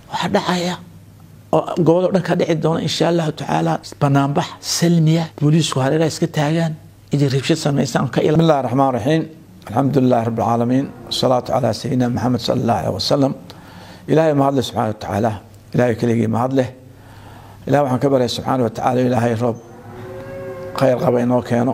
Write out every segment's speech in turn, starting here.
waxaa dhacaya oo goboloo dhan ka dhici doona insha allahu tacaala banaanbax salmiya booliisku hareeraha iska taagaan inay rabshad samaysaan ka بسم الله الرحمن الرحيم الحمد لله رب العالمين والصلاة على سيدنا محمد صلى الله عليه وسلم إلهي ما هدله سبحانه وتعالى إلهي كليقي ما هدله إلهي وحن كبره سبحانه وتعالى إلهي رب خير قبينه كانوا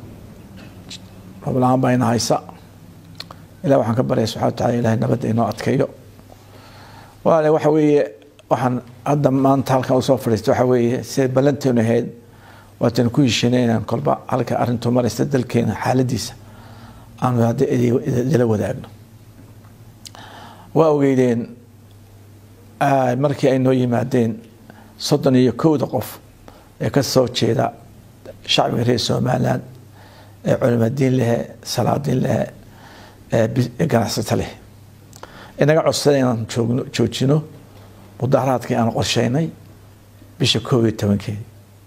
رب العالمين بين هايسا إلهي وحن كبره سبحانه وتعالى إلهي نبدأ إنه أتكيو وأنا وحوي waxaan hadda maanta halkan usoo fadhiista waxa weeye siday ballanteenu ahayd waatan ku heshiinaynaan kolba halka arrintu maraysta dalkeena xaaladiisa aanu hadda idila wadaagno waa ogeydeen markii ay noo yimaadeen soddon iyo kowda qof ee ka soo jeeda shacbiga reer somaliland ee culimadiin lehe salaadiin lehe ee ganacsato leh inaga codsada inaan joogno joojino mudaharaadkii aan qorsheynay bisha koob iyo tobankeedi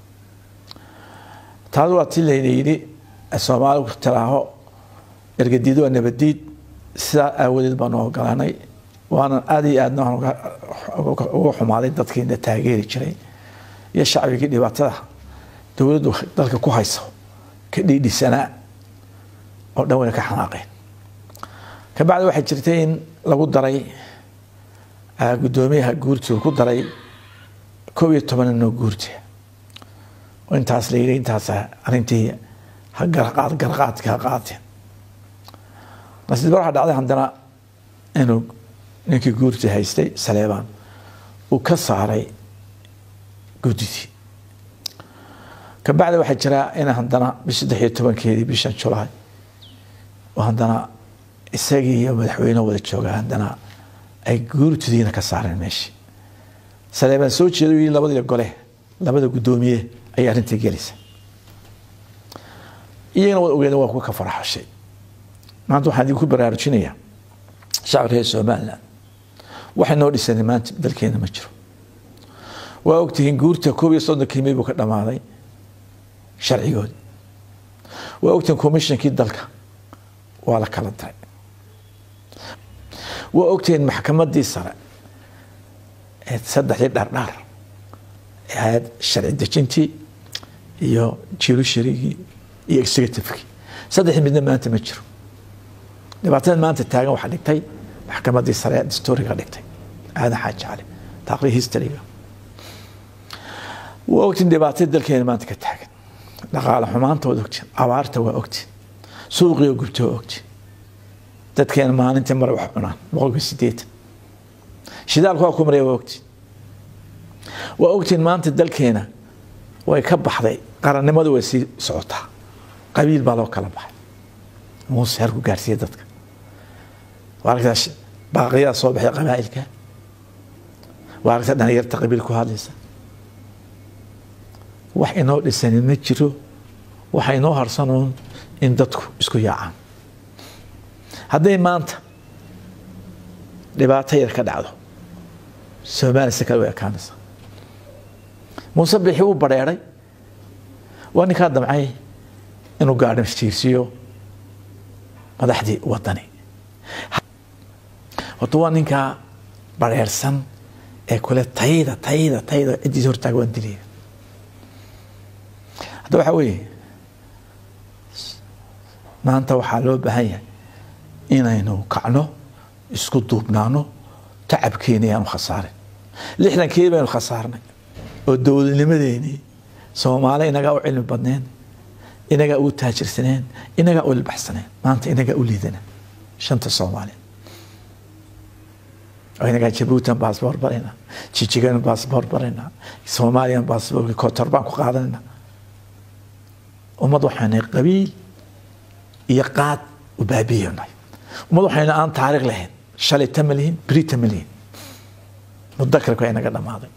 taas waa tii layna yidhi soomaaligu tiraaho ergadiid waa nabadiid sidaa aawadeed baanu ogolanay waanan aada iyo aadna uga xumaaday dadkiina taageeri jiray iyo shacbigii dhibaatada dowladdu dalka ku hayso ka dhiidhisanaa oo dhan wayna ka xanaaqeen kabacdi waxay jirtay in lagu daray gudoomiyaha guurtooda ku daray koob iyo toban inoo guurta oo intaas la yidhi intaas arrintii garqaad garqaadka ha qaateen nasiib waxaa dhacday haddana inuu ninkii guurta haystay saleebaan uu ka saaray guddidii kabacdi waxaa jiraa in haddana bish saddex iyo tobankeedii bishan julaay oo haddana isagii iyo madaxweyne wada jooga haddana ay guurtidiina ka saareen meeshii saleebaan soo jeeda yii labadii gole labada guddoomiye ayay arrintii gelaysa iyagana wad ogeeda waa kuwa ka faraxashay maanta waxaan idinku baraarujinayaa shacbi reer somaliland waxay noo dhisanay maanta dalkeena ma jiro waa ogtihiin guurta koob iyo soddonkii may buu ka dhammaaday sharcigoodii waa ogtihiin commishonkii dalka waa la kala diray waa ogtihiin maxkamadii sare ee saddexdii dhardhaar ee ahayd sharci dejintii iyo judiciarygii iyo executivekii saddexdii midna maanta ma jiro dhibaatada maanta taagan waxaa dhigtay maxkamadii sare ee dastuuriga dhigtay aadan xaaji cali taaqrii historyga waa ogtiin dhibaatada dalkeena maanta ka taagan dhaqaale xumaanta waad ogtiin abaarta waa ogtiin suuqiyo gubta waa ogtiin dadkeena maalintii mare wax cunaan boqolkiiba sideetan shidaalku waa ku maraya waa ogtiin waa ogtiin maanta dalkeena way ka baxday qarannimadu way sii socotaa qabiil baa loo kala baxay muuse harku gaarsiiya dadka waa aragtaa baaqiyaa soo baxay qabaa'ilka waa aragtaa dhalinyarta qabiil ku hadlaysa wax inoo dhisanin ma jiro waxa inoo harsanoon in dadku isku yaacaan hadday maanta dhibaato yar ka dhacdo soomaaliya si kale way ekaanaysa muuse bixi wuu badheeray waa ninkaa damcay inuu gaadhin jiirsiiyo madaxdii wadani horta waa ninkaa badheersan ee kule tayda tayda tayda ciddiisa hortaaga waan dilaya hadda waxaa weeye maanta waxaa loo baahan yahay inaynu kacno isku duubnaano tacabkeeni aanu khasaarin lixdankii baynu khasaarnay oo dowladnimadeenii soomaali inagaa u cilmi badneen inagaa u taajirsaneen inagaa u ilbaxsaneen maanta inagaa u liidana shanta soomaaliya oo inagaa jabuutan baasboor barayna jijigan baasboor barayna soomaaliyan baasboorki kotor baan ku qaadanayna ummad waxaanay qabiil iyo qaad u baabiyanay ummad waxayna aan taariikh lahayn shalayta ma lihin berita ma lihin mudakarka waa inaga dhammaaday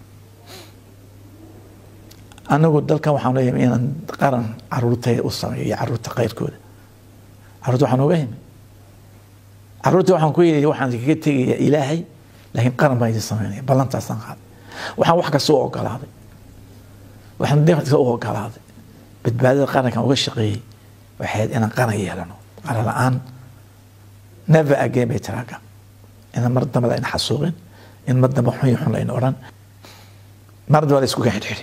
anagu dalkan waxaan la yimi inaan qaran caruurtayda u sameeyo iyo caruurta kayrkooda caruurta waxaan uga yimi caruurta waxaan ku yidhi waxaan kaga tegaya ilaahay laakiin qaran baan idin sameynaya ballantaasaan qaaday waxaan wax kasta u ogolaaday waxaan deeq kasta u ogolaaday badbaadada qarankan uga shaqeeyey waxay ahayd inaan qaran yeelano qaran la-aan never again bay tiraaga inaan mar dambada ina xasuuqin in madamba xun iyo xun layna odhan marda waa la isku gaxidhxidhi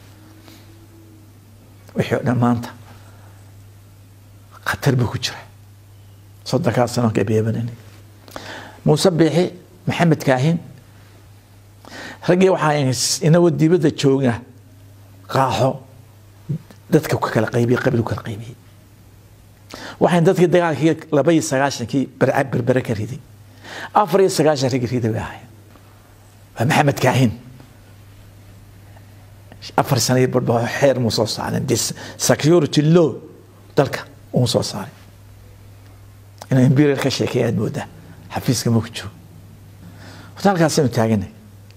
wixii o dhan maanta khatar buu ku jira soddonkaa sano gabeebanani muuse biixi maxamed kaahin raggii waxaa inagoo dibadda jooga qaaxo dadka ku kala qaybiyey qabiil ku kala qaybiyey waxaan dadkii dagaalkii laba iyo sagaashankii berbere ka riday afar iyo sagaashan ragii riday bay ahayn waa maxamed kaahin afar sano iyo barba xeer muu soo saarin security law dalka uu soo saaray inuu imperial ka sheekeeya aad moodaa xafiiska ma ku joogo horta halkaasaynu taaganay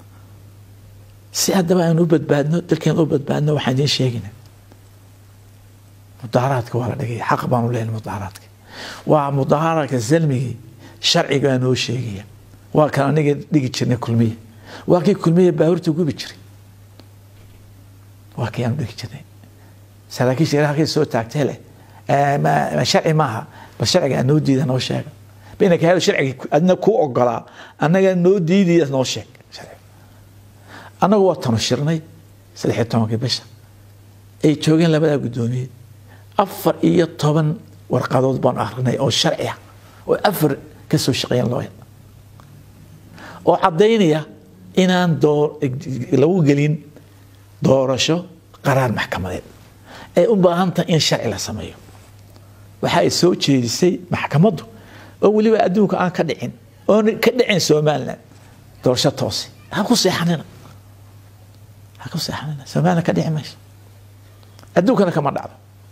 si haddaba aan u badbaadno dalkeen u badbaadno waxaan idiin sheegayna mudaharaadka waa la dhigaya xaq baanu leeyahay mudaharaadka waa mudaharaadka salmigii sharcigaa noo sheegaya waa kan aniga dhigi jirnay kulmiye waa kii kulmiye baabuurta gubi jiray waa kii aanu dhigi jirnay saraakiisha ilaha halkay soo taagtay leh sharci maaha bal sharciga aan noo diida noo sheega bainaka helo sharciga adna ku ogolaa annaga noo diidaya noo sheeg annagu waa tanu shirnay saddex iyo tobankii bisha ay joogeen labadaa guddoomiye afar iyo toban warqadood baanu akrinay oo sharci ah oo afar ka soo shaqeeyeen loo oo caddaynaya inaan lagu gelin doorasho qaraar maxkamadeed ay u baahan tahay in sharci la sameeyo waxa ay soo jeedisay maxkamaddu oo weliba adduunka aan ka dhicin oon ka dhicin somalilan doorasho toose ha ku seexanina ha ku seexanina somalilan ka dhici mayso adduunkana kama dhacdo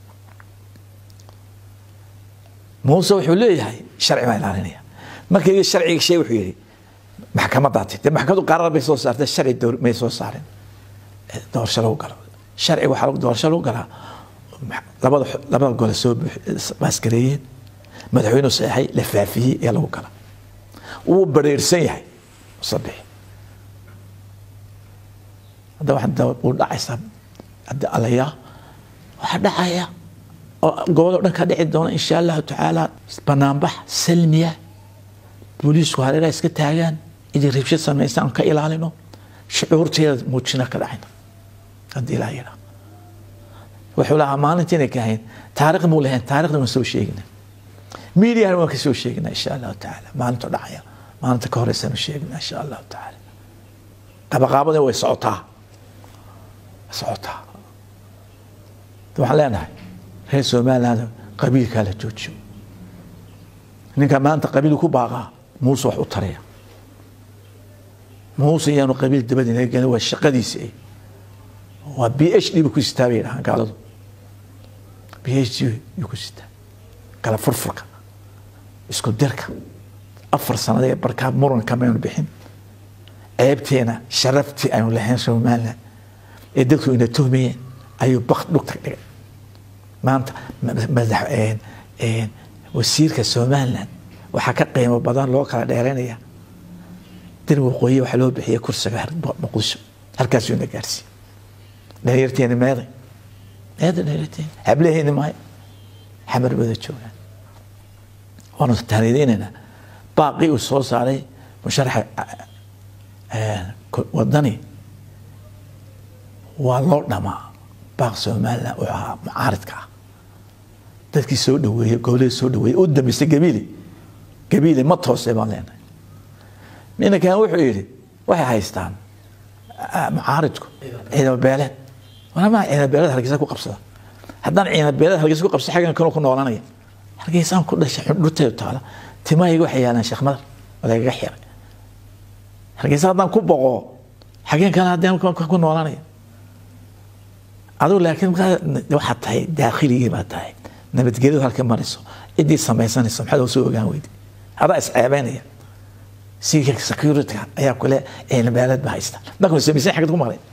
muuse wuxuu leeyahay sharci baa ilaalinaya markii sharciga shay wuxuu yidhi maxkamadaati dee maxkamaddu qaraar bay soo saartay sharci may soo saarin doorasho lagu galo sharci waxaa doorasho lagu galaa labada labada gole soo baaskareeyeen madaxweynuhu saxeexay la faafiyey ee lagu gala wuu bareersan yahay musabixi hadda waxaa uu dhacaysaa hadda alayaa waxaa dhacaya oo gobollo dhan ka dhici doona insha allahu tacaala banaanbax salmiya booliisku hareeraha iska taagaan inay rabshad samaystaan ka ilaalino shucuurteeda muujina ka dhacayna haddii ilaa yidhaa wuxuu lahaa maalintiinay ka ahayn taariikh muu lahayn taarikhda waan soo sheegina miidiyahana waan ka soo sheegina insha allahu tacaala maalinta dhacaya maalinta ka horeysaanu sheegina insha allahu tacaala qabaqaabadina way socotaa socotaa waxaan leenahay reer somaliland qabiilkaa la joojiyo ninka maanta qabiil ku baaqaa muuse wax u taraya muuse iyaanu qabiil dabada inaga gelin waa shaqadiisi ay waa b h d bu ku sitaa bay dhahaan gaaladu b h d yuu ku sitaa kala furfurka isku dirka afar sanadee barkaa muranka maynu bixin ceebteena sharaftii aynu lahayn somaliland ee dadku ina tuhmayeen ayuu bak dhugta dhigay maanta madax wasiirka somaliland waxaa ka qiimo badan loo kala dheeraynaya dir waqooyi waxaa loo bixiya kursiga muqdisho halkaasuu ina gaarsiiye dhalinyarteeni meeday meeda dhalinyarteeni hablaheeni maayo xamar wada joogaan waanu taaniideynaynaa baaqii uu soo saaray musharaxa wadani waa loo dhamaa baaq somaliland uu ahaa mucaaridka ah dadkii soo dhaweeyey goboladii soo dhaweeyey u dambeysay gabiile gabiile ma toosay baan leenahay ninankan wuxuu yidhi waxay haystaan mucaaridku ciidamo beeleed walamaa ciidamo beeleed hargeysa ku qabsada haddaan ciidamo beeleed hargeysa ku qabsada xaggan kanuu ku noolanaya hargeysaan ku dhashay xudhurteedu taala timahayga waxay yaalaan sheekh madar oo lagaga xiray hargeysa haddaan ku boqo xageen kale haddaan ku noolanaya adigu laakiin waxaad tahay daakhligii baad tahay nabadgelyadu halka marayso ciddii samaysanayso maxaad hoosoo ogaan weydi adaa isceebeynaya siika security ayaa kule ciidamabeeleed ba haysta markuu samaysan xagad ku maqlay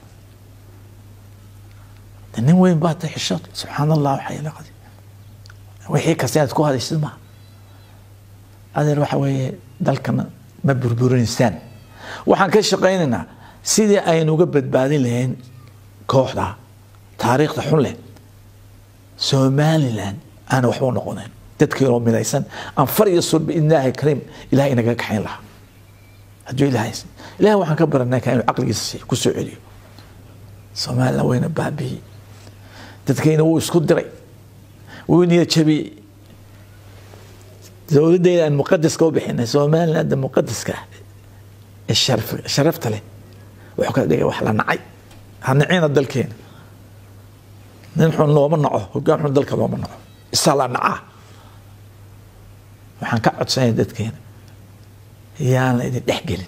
nin weyn baa tahay xishood subxaan allah waxaa ila qadi wixii kasta inaad ku hadaysid maaha adeer waxa weeye dalkana ma burburinaysaan waxaan ka shaqaynaynaa sidii aynu uga badbaadin lahayn kooxda taariikhda xun leh somaliland aana waxba u noqonayn dadkiinoo midaysan aan far iyo sur biidnillaahi kariim ilahay inaga kaxayn lahaa hadduu ilaahay ilahay waxaan ka baranay ka inuu caqligiisa siiyo ku soo celiyo soomaalina wayna baabiyey dadkayna wuu isku diray wuu niyad jabiyey dowladdeeda aan muqadaska u bixinay soomaalina hadda muqadaska ah ee sharaf- sharafta leh wuxuu ka dhigay wax la nacay ha nicina dalkeena nin xun looma naco hogaan xun dalka looma naco isaa la nacaa waxaan ka codsanaya dadkeena yaan la idin dhex gelin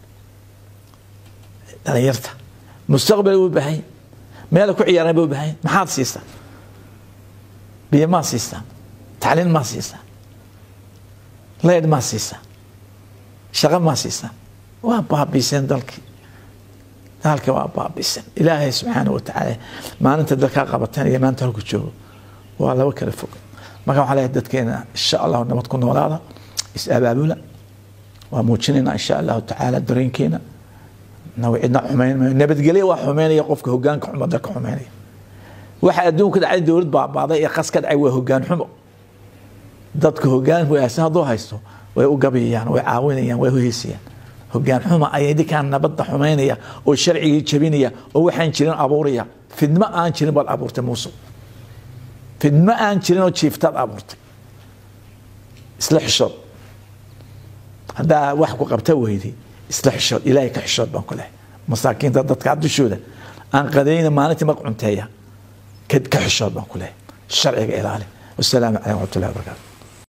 dhalinyarta mustaqbal u baahan yahay meela ku ciyaaraan ba u baahan yahay maxaad siistaa biyo maa siistaa tacliin maa siistaa leyd maa siistaa shaqo maa siistaa waa baabiiseen dalkii dalka waa baabiiseen ilaahay subxaana wa tacaala maalinta dalkaa qabateen iyo maanta halku joogo waa laba kala fog marka waxaa leeyahay dadkeena insha allahu nabad ku noolaada is abaabula waa muujinaynaa insha allahu tacaala dareenkeena naw cidna xumayn maayo nabadgelyo waa xumeynaya qofka hogaanka xumo dalka xumeynaya waxa adduunka dhacay dowlad baabaaday ee qas ka dhacay waa hogaan xumo dadka hogaan wanaagsan hadduu haysto way u gabayayaan way caawinayaan way hoheysayaan hogaan xuma ayay ninkaan nabadda xumeynaya oo sharcigii jabinaya oo waxaan jirin abuuraya fidmo aan jirin baad abuurtay muuse fidmo aan jirin oo jiiftaad abuurtay isla xishood haddaa wax ku qabta weyday isla xishood ilaahay ka xishood baan ku lehay masaakiinta dadka dushooda aan qadayna maalintii mag cunteeya ka ka xishood baan ku lehay sharciga ilaali wasalaamu calaykum waraxmatullahi wabarakaatu